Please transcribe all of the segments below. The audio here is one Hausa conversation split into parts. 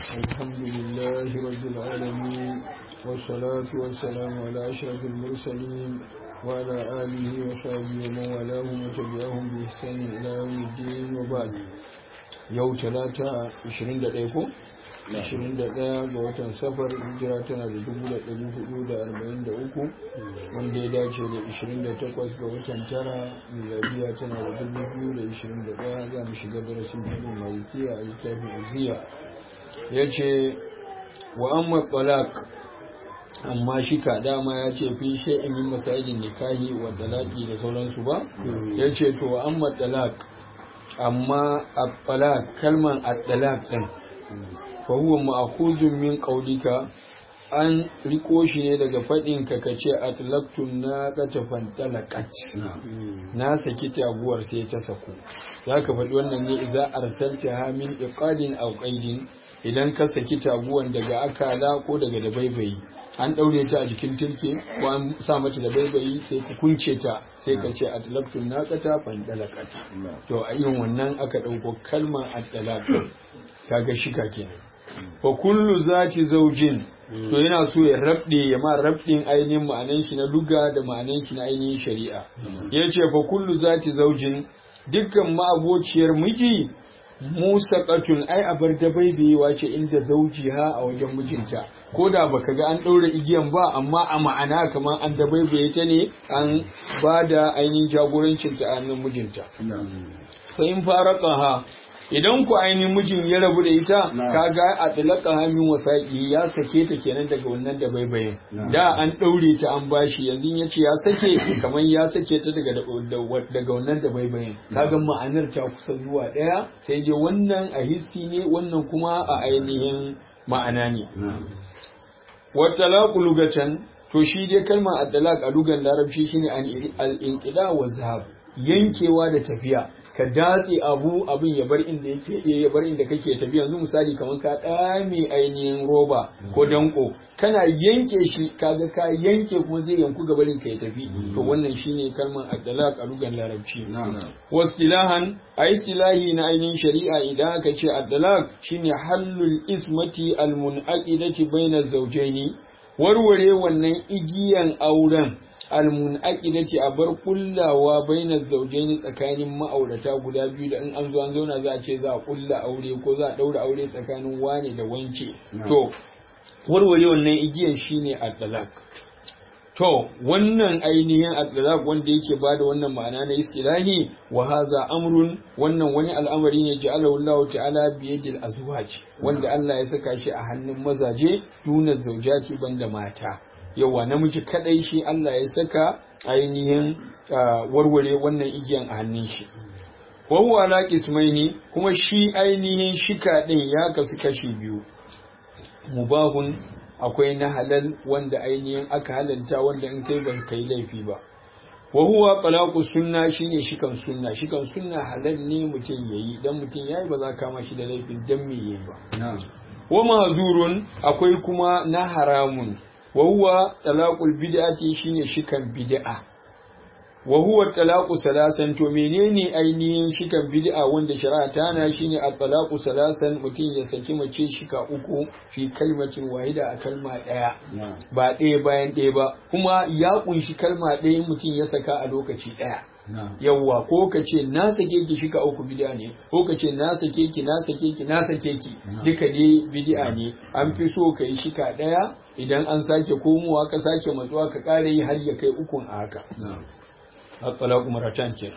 الحمد لله رب العالمين والصلاة والسلام على أشرف المرسلين وعلى آله وصحبه ومن والاهم وتبعهم بإحسان إلى يوم الدين وبعد yau talata 21 ko 21 ga watan safar hijira tana da 1443 wanda ya dace da 28 ga watan tara miladiya tana da 2021 za mu shiga darasin hannun malikiya a littafin aziya ya ce wa amma talak amma shi ka dama ya ce fi sha'in yin masajin nikahi wa talaki da sauransu ba ya ce to wa amma talak amma at-talaq kalman at-talaq din fa huwa ma'khudun min qawlika an riko shi ne daga fadin ka kace atlaqtun na qatafan talaqat na saki taguwar sai ta sako zaka faɗi wannan ne idza arsalta ha min iqadin aw qaidin idan ka saki taguwan daga akala ko daga dabaibayi an ɗaure ta a jikin turke ko an sa mata da baibayi sai ka kunce ta sai ka ce a talaftun naƙata fan dalakat to a irin wannan aka ɗauko kalmar a talaqat kaga shika kenan fa kullu zati zaujin to yana so ya rabde ya ma rabdin ainihin ma'anan shi na luga da ma'anan shi na ainihin shari'a yace fa kullu zati zaujin dukkan ma'abociyar miji Musa katun ai a bar da baibayewa ce inda zaujiha a wajen mijinta ko da baka ga an ɗaura igiyan ba amma a ma'ana kamar an da baibaye ta ne an ba da ainihin jagorancin ta a hannun mijinta fa in ha idan ku ainihin mijin ya rabu da ita kaga a tilaka hamin wasaƙi ya sake ta kenan daga wannan da baibayin da an ɗaure ta an bashi yanzu ya ce ya sake kamar ya sake ta daga daga wannan da baibayin kaga ma'anar ta kusa zuwa ɗaya sai dai wannan a hissi ne wannan kuma a ainihin ma'ana ne watalaku lugatan to shi dai kalmar at-talaq a lugan larabci shine al-inqida wa zahab yankewa da tafiya ka datse abu abin ya bar inda yake ya bar inda kake tafi yanzu misali kamar ka dame ainihin roba ko danko kana yanke shi kaga ka yanke kuma zai yanku gabarin ka ya tafi to wannan shine kalmar ad-dalaq a lugan larabci wastilahan a istilahi na ainihin shari'a idan aka ce ad-dalaq shine hallul ismati al-munaqidati bayna zawjaini warware wannan igiyan auren almunaqidati a bar kullawa bainar zaujaini tsakanin ma'aurata guda biyu da in an zo an zauna za a ce za a kulla aure ko za a daura aure tsakanin wane da wance to warware wannan igiyan shine at-talaq to wannan ainihin at-talaq wanda yake bada wannan ma'ana na istilahi wa hadha amrun wannan wani al'amari ne ja'alahu Allah ta'ala bi yadil azwaj wanda Allah ya saka shi a hannun mazaje duna zaujati banda mata yawa namiji kadai shi Allah ya saka ainihin warware wannan igiyan a hannun shi wa huwa ala qismaini kuma shi ainihin shika din ya kasu kashi biyu mubahun akwai na halal wanda ainihin aka halalta wanda in kai ban kai laifi ba wa huwa talaqu sunna shine shikan sunna shikan sunna halal ne mutum yayi dan mutum yayi ba za ka kama shi da laifin dan me yayi ba wa mahzurun akwai kuma na haramun wa huwa talaqul bid'ati shine shikan bid'a wa huwa talaqu salasan to menene ainihin shikan bid'a wanda shari'a ta na shine at-talaqu salasan mutum ya saki mace shika uku fi kalmatin wahida a kalma daya ba ɗaya bayan ɗaya ba kuma ya kunshi kalma ɗaya mutum ya saka a lokaci ɗaya yawwa ko ka ce na sake ki shika uku bid'a ne ko ka ce na sake ki na sake ki na sake ki duka ne bid'a ne an fi so ka yi shika ɗaya idan an sake komowa ka sake matsuwa ka ƙara yi har ya kai ukun a haka at-talaqu maratan ke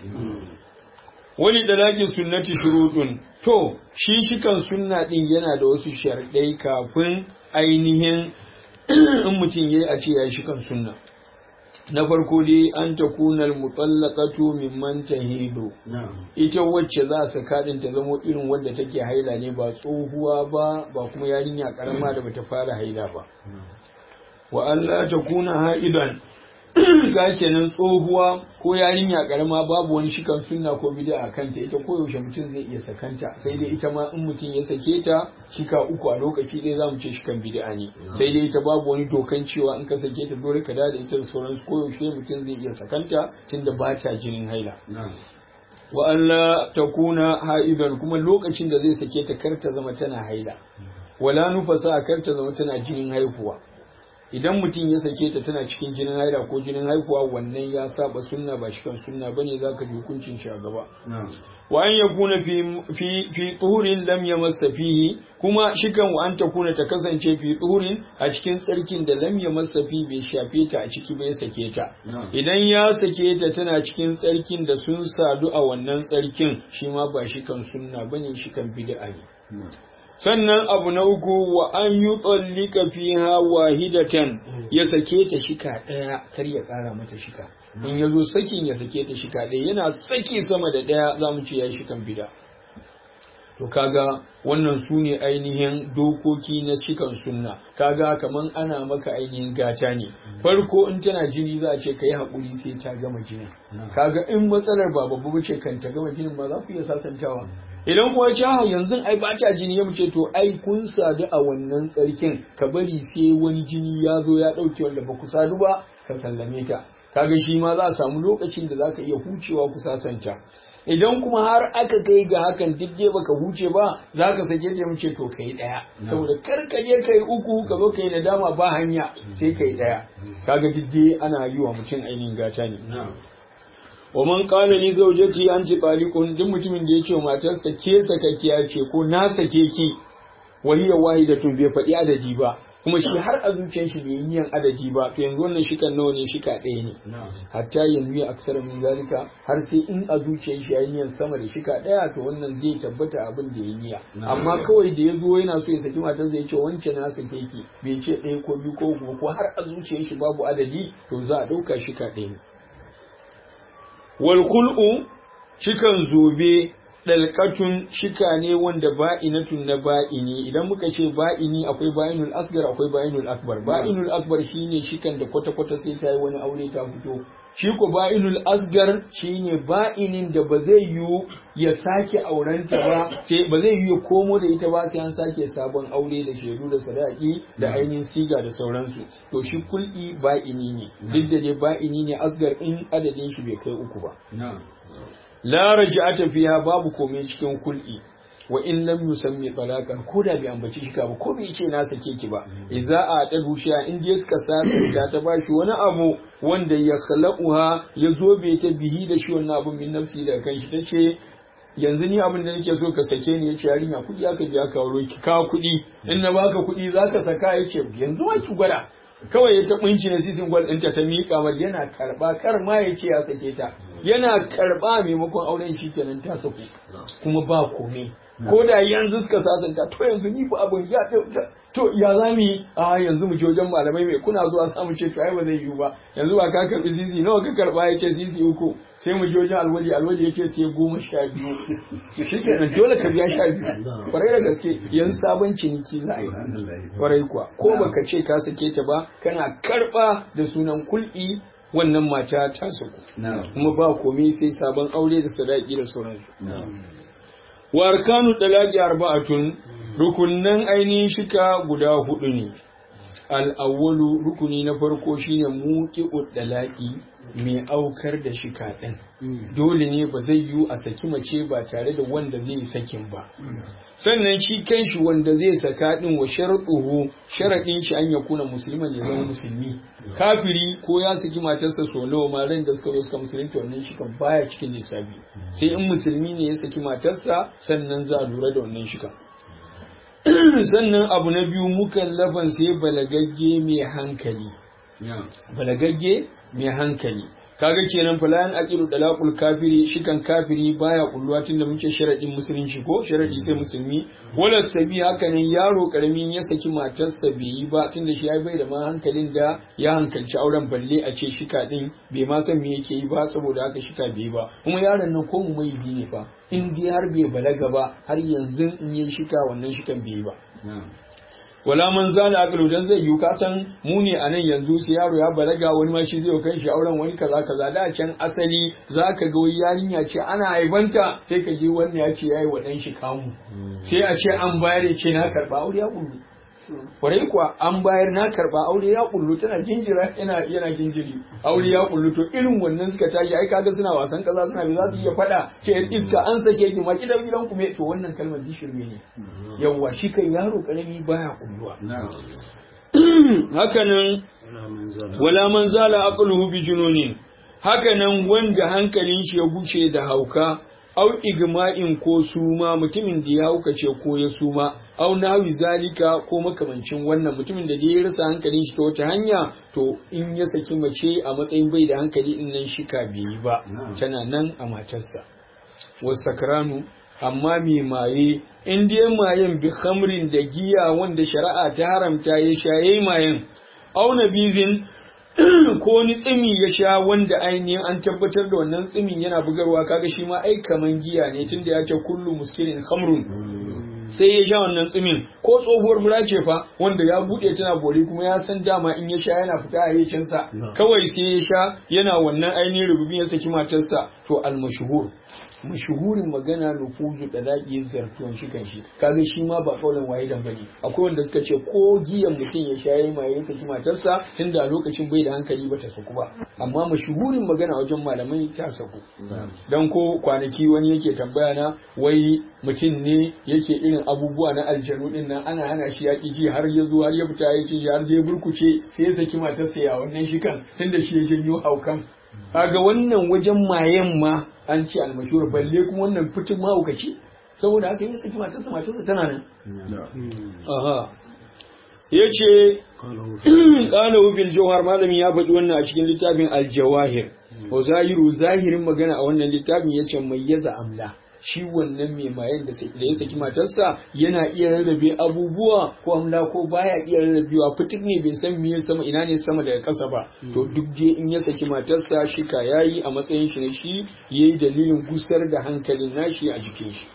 wani dalaki sunnati shurutun to shi shikan sunna din yana da wasu sharɗai kafin ainihin in mutum yayi a ce ya shikan sunna na farko dai an ta kunal mutallaqatu mimman tahidu ita wacce za a saka din ta zamo irin wanda take haila ne ba tsohuwa ba ba kuma yarinya karama da bata fara haila ba wa Allah ta kuna haidan ga kenan tsohuwa ko yarinya karama babu wani shikan sunna ko bid'a a kanta ita ko yaushe mutum zai iya sakanta sai dai ita ma in mutum ya sake ta shika uku a lokaci ɗaya zamu ce shikan bid'a ne sai dai ita babu wani dokan cewa in ka sake ta dole ka da ita da sauransu ko yaushe mutum zai iya sakanta tunda ba ta jinin haila wa Allah ta kuna ha'idan kuma lokacin da zai sake ta kar ta zama tana haila wala nufasa kar ta zama tana jinin haihuwa idan mutum ya sake ta tana cikin jinin haila ko jinin haihuwa wannan ya saba sunna ba shi kan sunna bane zaka ji hukuncin shi a gaba wa an yakuna fi fi fi tuhurin lam yamassa fihi kuma shikan wa an takuna ta kasance fi tuhurin a cikin tsarkin da lam yamassa fi bai shafe ta a ciki bai sake ta idan ya sake ta tana cikin tsarkin da sun sadu a wannan tsarkin shi ma ba shi kan sunna bane shi kan bid'a ne sannan abu na uku wa an yi tsallika fiha wahidatan ya sake ta shika ɗaya kar ya ƙara mata shika in ya zo sakin ya sake ta shika ɗaya yana saki sama da ɗaya za mu ce ya yi shikan bida to kaga wannan su ne ainihin dokoki na shikan sunna kaga kaman ana maka ainihin gata ne farko in tana jini za a ce ka yi haƙuri sai ta gama jinin kaga in matsalar ba babba ce kan ta gama jinin ba za ku iya sasantawa idan kuwa ce ha yanzu ai ba ta jini ya ce to ai kun sadu a wannan tsarkin ka bari sai wani jini ya zo ya ɗauke wanda ba ku sadu ba ka sallame ta kaga shi ma za a samu lokacin da za ka iya hucewa ku sasanta idan kuma har aka kai ga hakan duk dai baka huce ba za ka sake ta mace to kai daya saboda kar ka je kai uku ka zo kai nadama ba hanya sai kai daya kaga duk dai ana yi wa mutum ainihin gata ne wa man qala li zawjati anti taliqun duk mutumin da yace matarsa ke sakakkiya ce ko na sake ki wa hiya wahidatun bai faɗi adadi ba kuma shi har a zuciyar shi bai yi adadi ba to yanzu wannan shikan nawa ne shika ɗaya ne hatta yanzu ya aksara min zalika har sai in a zuciyar shi yayi niyan sama da shika ɗaya to wannan zai tabbata abin da ya niyya amma kawai da ya zo yana so ya saki matar zai ce wancan na sake ki bai ce ɗaya ko biyu ko kuma ko har a zuciyar shi babu adadi to za a ɗauka shika ɗaya ne wal kul'u shikan zobe dalkatun shika ne wanda ba'inatun na ba'ini idan muka ce ba'ini akwai ba'inul asgar akwai ba'inul akbar ba'inul akbar shine shikan da kwata kwata sai ta yi wani aure ta fito shi ko ba'inul asgar shine ba'inin da ba zai yiwu ya sake aurenta ba sai ba zai yiwu ya komo da ita ba sai an sake sabon aure da shaidu da sadaki da ainihin siga da sauransu to shi kul'i ba'ini ne duk da dai ba'ini ne asgar in adadin shi bai kai uku ba la raj'ata fiha babu komai cikin kul'i wa in lam yusammi talaqan ko da bai ambaci shi ba ko bai ce na sake ki ba idza a dadu shi in dai suka sasa da ta bashi wani abu wanda ya khalaqaha ya zo bai ta bihi da shi wannan abu min nafsi da kanshi tace yanzu ni abin da nake so ka sake ni yace yarinya kudi aka biya ka wuro ki kawo kudi in na baka kudi zaka saka yace yanzu ma ki gwada kawai ya taɓa inci na sisin gwal ɗinta ta miƙa mar yana karɓa kar ma ya ce ya sake ta yana karɓa maimakon auren shi kenan ta saku kuma ba komai ko da yanzu suka sasanta to yanzu ni ba abin ya to ya za mu yi a yanzu mu je wajen malamai mai kuna zuwa za mu ce to ai ba zai yiwu ba yanzu ba ka karɓi sisi nawa ka karɓa ya ce sisi uku sai mu je wajen alwali alwali ya ce sai goma sha biyu shi kenan dole ka biya sha biyu kwarai da gaske yanzu sabon ciniki za a yi kwarai kuwa ko baka ce ka sake ta ba kana karɓa da sunan kul'i wannan mata ta saku kuma ba komai sai sabon aure da sadaki da sauransu wa arkanu dalaki arba'atun rukunnan ainihin shika guda hudu ne al'awwalu rukuni na farko shine muqi'ud dalaki mai aukar da shika ɗin dole ne ba zai yiwu a saki mace ba tare da wanda zai sakin ba sannan shi kanshi wanda zai saka ɗin wa sharɗuhu sharaɗin shi an ya kuna musulman ya zama musulmi kafiri ko ya saki matarsa so nawa ma ran da suka zo suka musulunta wannan shi kan baya cikin lissafi sai in musulmi ne ya saki matarsa sannan za a lura da wannan shi kan sannan abu na biyu mukallafan sai balagagge mai hankali balagagge mai hankali kaga kenan falan aqilu dalaqul kafiri shikan kafiri baya kulluwa tunda muke sharadin musulunci ko sharadi sai musulmi wala sabi haka nan yaro karamin ya saki matarsa bai yi ba tunda shi ya bai da ma hankalin da ya hankalci auren balle a ce shika din bai ma san me yake yi ba saboda haka shika bai ba kuma yaron nan ko mu mai bi ne fa in dai har bai balaga ba har yanzu in yi shika wannan shikan bai yi ba wala man zala aqlu dan zai yi kasan mu ne anan yanzu sai yaro ya balaga wani ma shi zai kai shi auren wani kaza kaza da can asali zaka ga wani yarinya ce ana haibanta sai ka ji wannan ya ce yayi wa dan shi kamu sai a ce an bayar ce na karba aure ya kullu kwarai kuwa an bayar na karba aure ya kullu tana jinjira yana yana jinjiri aure ya kullu to irin wannan suka tashi ai kaga suna wasan kaza suna bi za su iya fada ce iska an sake ki ma kidan gidan ku me to wannan kalmar dishirme ne yawwa shi kan yaro karami baya kulluwa hakanan wala man zala aqluhu bi jununin hakanan wanda hankalin shi ya guce da hauka au igma'in ko suma mutumin da ya haukace ko ya suma au nawi zalika ko makamancin wannan mutumin da ya rasa hankalin shi ta wata hanya to in ya saki mace a matsayin bai da hankali din nan shika bai yi ba tana nan a matarsa wasakranu amma mai maye in dai mayen bi khamrin da giya wanda shari'a ta haramta ya shaye mayen auna bizin ko ni tsimi ya sha wanda ainihin an tabbatar da wannan tsimin yana bugarwa kaga shi ma ai kaman giya ne tunda ya ce kullu muskirin khamrun sai ya sha wannan tsimin ko tsohuwar fura ce fa wanda ya bude tana bori kuma ya san dama in ya sha yana fita a yacinsa kawai sai ya sha yana wannan ainihin rububin ya saki matarsa to almashhur mashuhurin magana nufuzu da zaki zartuwan shi kan shi kaga shi ma ba kaulan waye dan bane akwai wanda suka ce ko giyan mutum ya shaye ma ya saki matarsa tunda a lokacin bai da hankali ba ta saku ba amma mashuhurin magana wajen malamai ta saku dan ko kwanaki wani yake tambaya na wai mutum ne yake irin abubuwa na aljanu din nan ana hana shi yaƙi ji har ya zo har ya fita ya ce har ya burkuce sai ya saki matarsa ya wannan shi kan tunda shi ya janyo haukan kaga wannan wajen mayen ma an ce almashura balle kuma wannan fitin mahaukaci saboda haka yi saki matarsa matarsa tana nan aha ya ce ƙalahu fil jawhar malami ya faɗi wannan a cikin littafin aljawahir wa zahiru zahirin magana a wannan littafin ya ce mai yaza amla shi wannan mai mayan da ya saki matarsa yana iya rarrabe abubuwa ko amla ko baya iya rarrabewa fitik ne bai san miye sama ina ne sama daga ƙasa ba to duk dai in ya saki matarsa shi ka yayi a matsayin shi na shi yayi dalilin gusar da hankalin nashi a jikin shi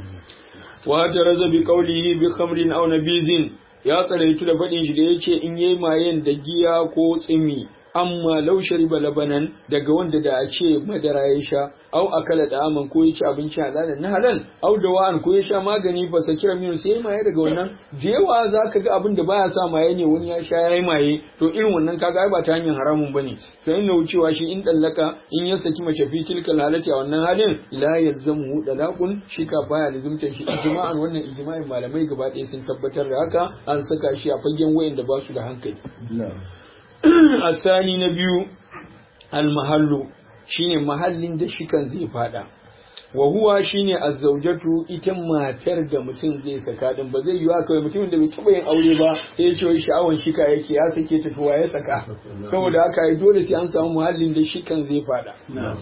wa taraza bi qawlihi bi khamrin aw nabizin ya tsaraitu da faɗin shi da yace in yayi mayen da giya ko tsimi amma lau shariba labanan daga wanda da a ce madara ya sha au akala da aman ko ya ci abinci halalan na halal au da wa'an ko ya sha magani fa sakira minu sai maye daga wannan da yawa za ka ga abin da baya sa maye ne wani ya sha yayi maye to irin wannan kaga ai ba ta hanyar haramun bane sai ina wucewa shi in dallaka in ya saki mace fi tilkal halati a wannan halin la yazzamu dalaqun shi ka baya lazumtar shi ijma'an wannan ijma'in malamai gaba ɗaya sun tabbatar da haka an saka shi a fagen wayanda ba su da hankali asani na biyu almahallu shine mahallin da shikan zai fada wa huwa shine azzaujatu ita matar da mutum zai saka din ba zai yiwa kawai mutumin da bai taba yin aure ba sai ya ce wai sha'awan shika yake ya sake tafiwa ya saka saboda haka ai dole sai an samu mahallin da shikan zai fada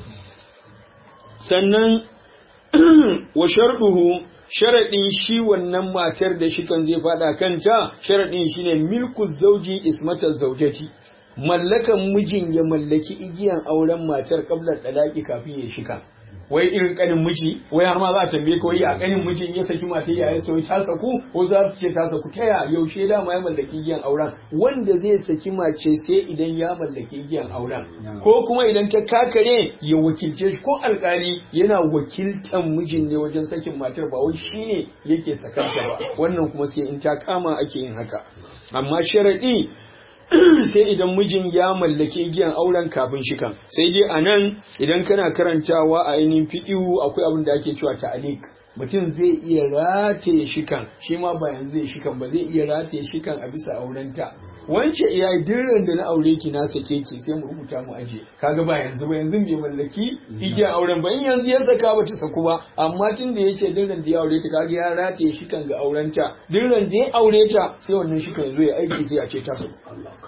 sannan wa sharduhu sharaɗin shi wannan matar da shikan zai fada kanta sharaɗin shine milku zauji ismatar zaujati mallakan mijin ya mallaki igiyan auren matar kablar dalaki kafin ya shika wai irin kanin miji wai har ma za a tambaye ka wai a kanin mijin ya saki matar ya sai ta saku ko za su ce ta saku ta ya yaushe da ma ya mallaki igiyan auren wanda zai saki mace sai idan ya mallaki igiyan auren ko kuma idan ta kakare ya wakilce shi ko alkali yana wakiltan mijin ne wajen sakin matar ba wai shine yake sakanta ba wannan kuma sai in ta kama ake yin haka amma sharadi sai idan mijin ya mallaki igiyan auren kafin shikan sai dai a nan idan kana karantawa a ainihin fiƙihu akwai abin da ake cewa ta'alik mutum zai iya rataye shikan shi ma ba yanzu zai shikan ba zai iya rataye shikan a bisa aurenta wance iya dirran da na aure ki na sake ki sai mu rubuta mu aje kaga ba yanzu ba yanzu bai mallaki igiyan auren ba in yanzu ya saka ba ta saku ba amma tun da yace dirran da ya aure ta kaga ya rataye shikan ga aurenta dirran da ya aure ta sai wannan shikan zo ya aiki sai a ce ta saku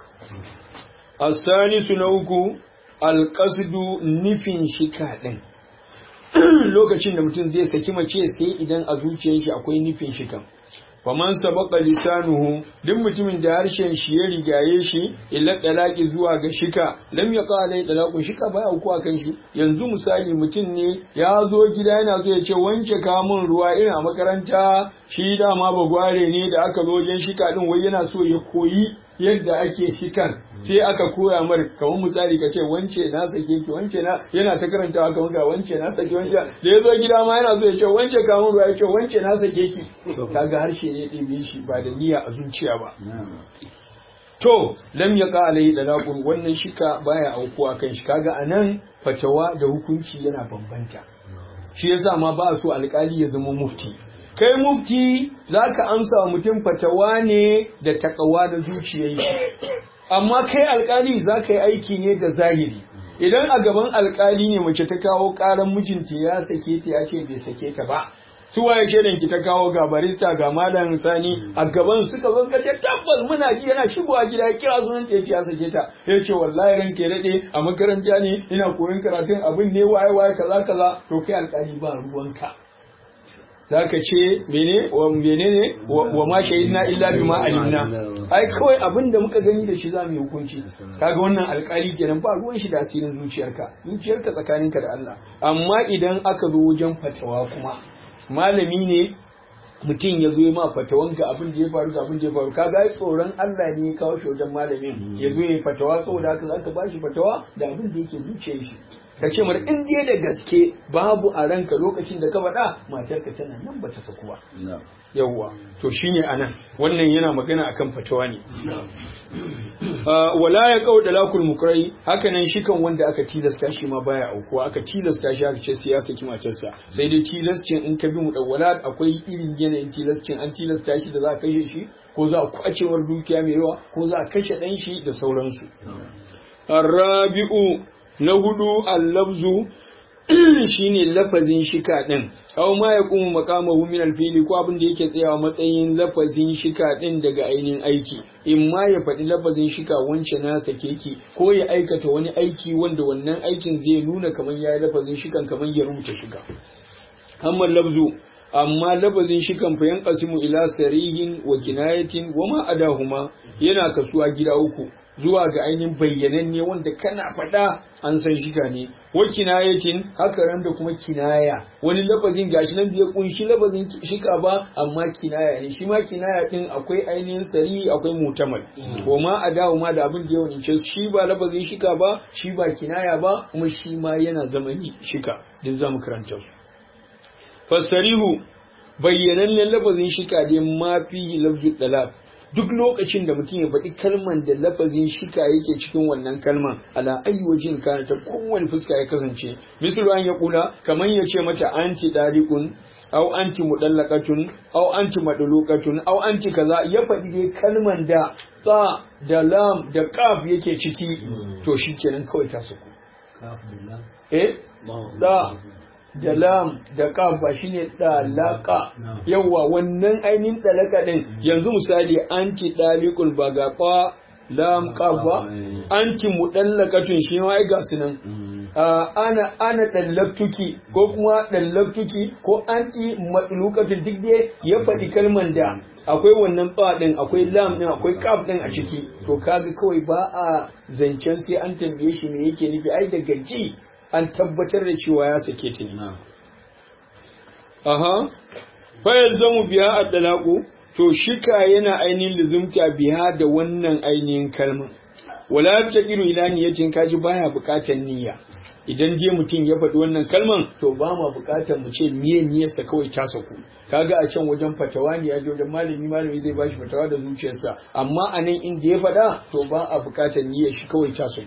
asanisu na uku alƙasdu nufin shika ɗin lokacin da mutum zai saki mace sai idan a zuciyar shi akwai nufin shikan faman sabaka lisanuhu duk mutumin da harshen shi ya rigaye shi illa dalaki zuwa ga shika lam yaqa alai dalaqun shika baya uku akan shi yanzu misali mutum ne ya zo gida yana zo ya ce wanke ka mun ruwa ina makaranta shi dama bagware ne da aka zo wajen shika din wai yana so ya koyi yadda ake shikan sai aka koya mar kamar misali ka ce wance na sake ki wance na yana ta karantawa kamar ga wance na sake wance da ya zo gida ma yana zo ya ce wance kamun ruwa ya ce wance na sake ki kaga harshe ne ɗebe shi ba da niyya a zuciya ba to lam yaqa alai dalaqun wannan shika baya aukuwa kan shi kaga anan fatawa da hukunci yana bambanta shi yasa ma ba so alkali ya zama mufti kai mufti zaka amsa wa mutum fatawa ne da takawa da zuciyar shi amma kai alkali zaka yi aiki ne da zahiri idan a gaban alkali ne mace ta kawo karan mijinta ya sake ta ya ce bai sake ta ba su waye shaidan ki ta kawo ga barista ga malam sani a gaban suka zo suka ce tabbas muna ji yana shigowa gida ya kira sunan ta ya sake ta ya ce wallahi ran ke dade a makaranta ne ina koyon karatun abin ne waye waye kaza kaza to kai alƙali ba ruwanka zaka ce mene wa menene wa ma shahidna illa bima alimna ai kawai abin da muka gani da shi za mu yi hukunci kaga wannan alƙali kenan ba ruwan shi da asirin zuciyarka zuciyarka tsakaninka da Allah amma idan aka zo wajen fatawa kuma malami ne mutum ya zo ma fatawan ga abin da ya faru ga abin da ya faru kaga ai tsoron Allah ne ya kawo shi wajen malamin ya zo ya fatawa saboda haka zaka ba shi fatawa da abin da yake zuciyar shi ka ce mar in dai da gaske babu a ranka lokacin da ka faɗa matarka tana nan bata saku ba yawwa to shine anan wannan yana magana akan fatawa ne wala ya kau dalakul mukrai haka nan shi kan wanda aka tilasta shi ma baya aukuwa aka tilasta shi aka ce sai ya saki matarsa sai dai tilascin in ka bi mu dawwala akwai irin yanayin tilascin an tilasta shi da za a kashe shi ko za a kwacewar dukiya mai yawa ko za a kashe dan shi da sauransu arabi'u na hudu allabzu shine lafazin shika din aw ma yaqumu maqamahu min alfili ko abin da yake tsayawa matsayin lafazin shika din daga ainihin aiki in ma ya faɗi lafazin shika wance na sake ki ko ya aikata wani aiki wanda wannan aikin zai nuna kamar ya yi lafazin shikan kamar ya rubuta shika amma lafzu amma lafazin shikan fa yanqasimu ila sarihin wa kinayatin wa ma adahuma yana kasuwa gida uku zuwa ga ainihin bayyananne wanda kana faɗa an san shiga ne wa kinayatin haka ran da kuma kinaya wani lafazin gashi nan bai kunshi lafazin shika ba amma kinaya ne shi ma kinaya din akwai ainihin sari akwai mutamal wa ma adawu ma da abin da yawan ce shi ba lafazin shika ba shi ba kinaya ba kuma shi ma yana zamani shika duk zamu karanta su fasarihu bayyanannen lafazin shika dai ma fihi lafzu dalal duk lokacin da mutum ya faɗi kalman da lafazin shika yake cikin wannan kalman ala ayi wajin kana ta kowane fuska ya kasance misal an ya kula kamar ya ce mata anti daliqun aw anti mudallaqatun aw anti madluqatun aw anti kaza ya faɗi dai kalman da ta da lam da qaf yake ciki to shikenan kawai ta suku eh da da lam da kaf ba shine dalaka yawa wannan ainihin dalaka din yanzu misali anti dalikul ba ga fa lam kaf ba anti mudallakatun shi ma ai ga sunan ana ana dallaktuki ko kuma dallaktuki ko anti madlukatun duk dai ya faɗi kalman da akwai wannan ba din akwai lam din akwai kaf din a ciki to kaga kawai ba a zancen sai an tambaye shi me yake nufi ai daga ji an tabbatar da cewa ya sake ta ne. Aha, fayar zamu biya a dalaku, to shika yana ainihin lizumta biya da wannan ainihin kalmar. Wala ta iru ila niyyacin kaji baya bukatar niyya. Idan je mutum ya faɗi wannan kalman to ba ma bukatar mu ce miye niyyarsa kawai ta saku. Kaga a can wajen fatawa ne ya je wajen malami malami zai bashi fatawa da zuciyarsa amma a nan inda ya faɗa to ba a bukatar niyyar shi kawai ta saku.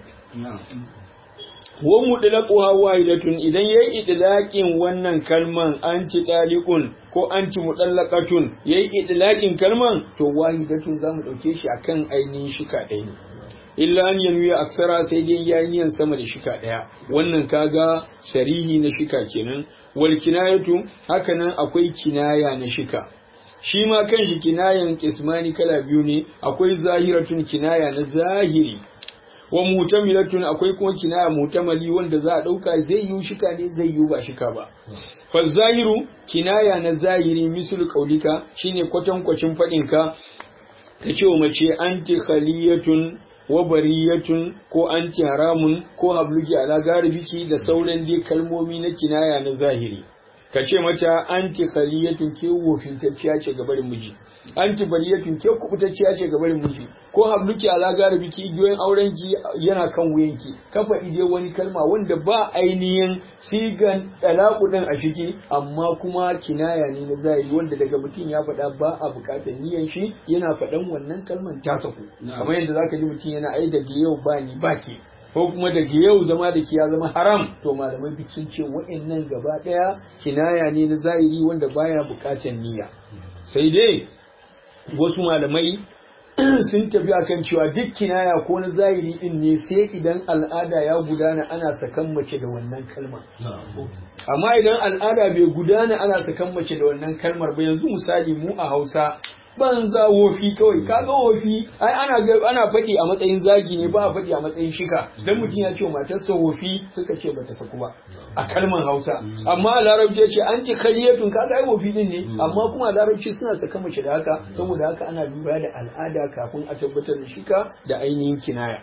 wa mudlaquha wahidatun idan yayi idlaqin wannan kalman anti daliqun ko anti mudallaqatun yayi idlaqin kalman to wahidatun zamu dauke shi akan ainihin shika ɗaya ne illa an yanwi aksara sai dai yayi niyan sama da shika ɗaya wannan kaga sarihi na shika kenan wal kinayatu hakanan akwai kinaya na shika shi ma kanshi kinayan kismani kala biyu ne akwai zahiratun kinaya na zahiri wa mutamilatun akwai kuma kinaya mutamali wanda za a dauka zai yi shika ne zai yi ba shika ba fa zahiru kinaya na zahiri misul qaulika shine kwatan kwacin fadin ka ta ce wa mace anti khaliyatun wa bariyatun ko anti haramun ko habluki ala garibiki da sauran dai kalmomi na kinaya na zahiri ka ce mata anti khaliyatun ke wofintacciya ce ga barin miji anti bariyatun ke kubutacciya ce ga barin miji ko habluki ala garabi ki igiyoyin auren ki yana kan wuyanki ka faɗi dai wani kalma wanda ba ainihin sigan talaku din a shiki amma kuma kinaya ne na zahiri wanda daga mutum ya faɗa ba a buƙatar niyan shi yana faɗan wannan kalman ta saku kamar yadda zaka ji mutum yana ai daga yau ba ni ba ke ko kuma daga yau zama da ki ya zama haram to malamai duk sun ce wa'annan gaba ɗaya kinaya ne na zahiri wanda baya buƙatar niyya sai dai wasu malamai sun tafi akan cewa duk kinaya ko na zahiri din ne sai idan al'ada ya gudana ana sakan mace da wannan kalma amma idan al'ada bai gudana ana sakan mace da wannan kalmar ba yanzu misali mu a Hausa banza wofi kawai kaga wofi ai ana ana faɗi a matsayin zagi ne ba a faɗi a matsayin shika dan mutum ya ce wa matarsa wofi suka ce bata saku ba a kalmar Hausa amma a larabci ya ce an ci kariyatun kaga ai wofi din ne amma kuma a larabci suna saka mace da haka saboda haka ana lura da al'ada kafin a tabbatar da shika da ainihin kinaya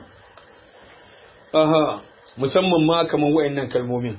aha musamman ma kamar wayannan kalmomin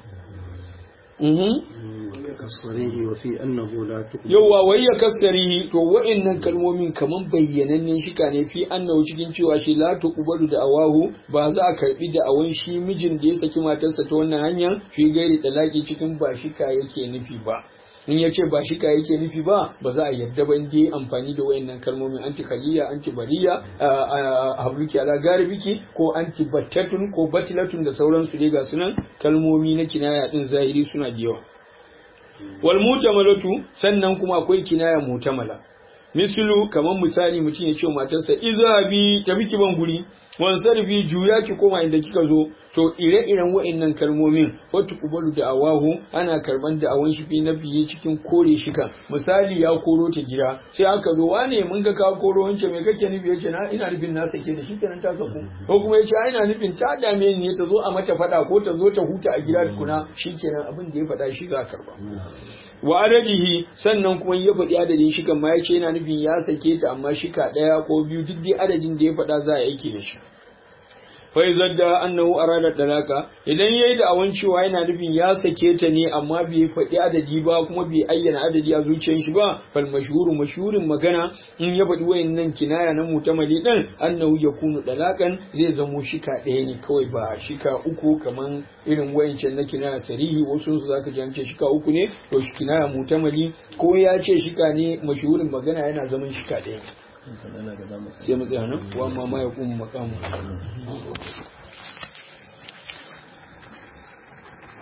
kasarihi wa fi annahu la tuqbal yawwa wai ya kasarihi to wa'annan kalmomin kaman bayyanannen shika ne fi annahu cikin cewa shi la tuqbalu da awahu ba za a karbi da awan shi mijin da ya saki matarsa ta wannan hanyar fi gairi talaki cikin ba shika yake nufi ba in ya ce ba shika yake nufi ba ba za a yarda ba inda amfani da wayannan kalmomin anti khaliya anti bariya habluki ala garibiki ko anti battatun ko batilatun da sauransu dai ga sunan kalmomi na kinaya din zahiri suna da yawa wal mutamalatu sannan kuma akwai kinaya mutamala mislu kamar misali mutum ya ce matarsa izhabi tafi ki ban guri wan sarfi juya ki koma inda kika zo to ire-iren wa'annan kalmomin wata kubalu da awahu ana karban da awan shi fi na fiye cikin kore shi kan misali ya koro ta gida sai aka zo wane mun ga ka koro wancan me kake nufi yace na ina nufin na sake da shi kenan ta saku ko kuma yace ina nufin ta dame ni ta zo a mata fada ko ta zo ta huta a gida tukuna shikenan abin da ya fada shi za a karba wa adadihi sannan kuma ya faɗi adadin shi kan ma yace yana nufin ya sake ta amma shika ɗaya ko biyu duk dai adadin da ya faɗa za a aiki da shi fai zadda annahu arada dalaka idan yayi da awan cewa yana nufin ya sake ta ne amma bai faɗi adadi ba kuma bai ayyana adadi a zuciyar shi ba fal mashhuru mashhurin magana in ya faɗi wayannan kinaya na mutamali din annahu yakunu dalakan zai zamo shika ɗaya ne kawai ba shika uku kaman irin wayancan na kinaya sarihi wasu su zaka ji an ce shika uku ne to shi kinaya mutamali ko ya ce shika ne mashhurin magana yana zaman shika ɗaya sai mu tsaya nan wa amma ma ya kuma makamu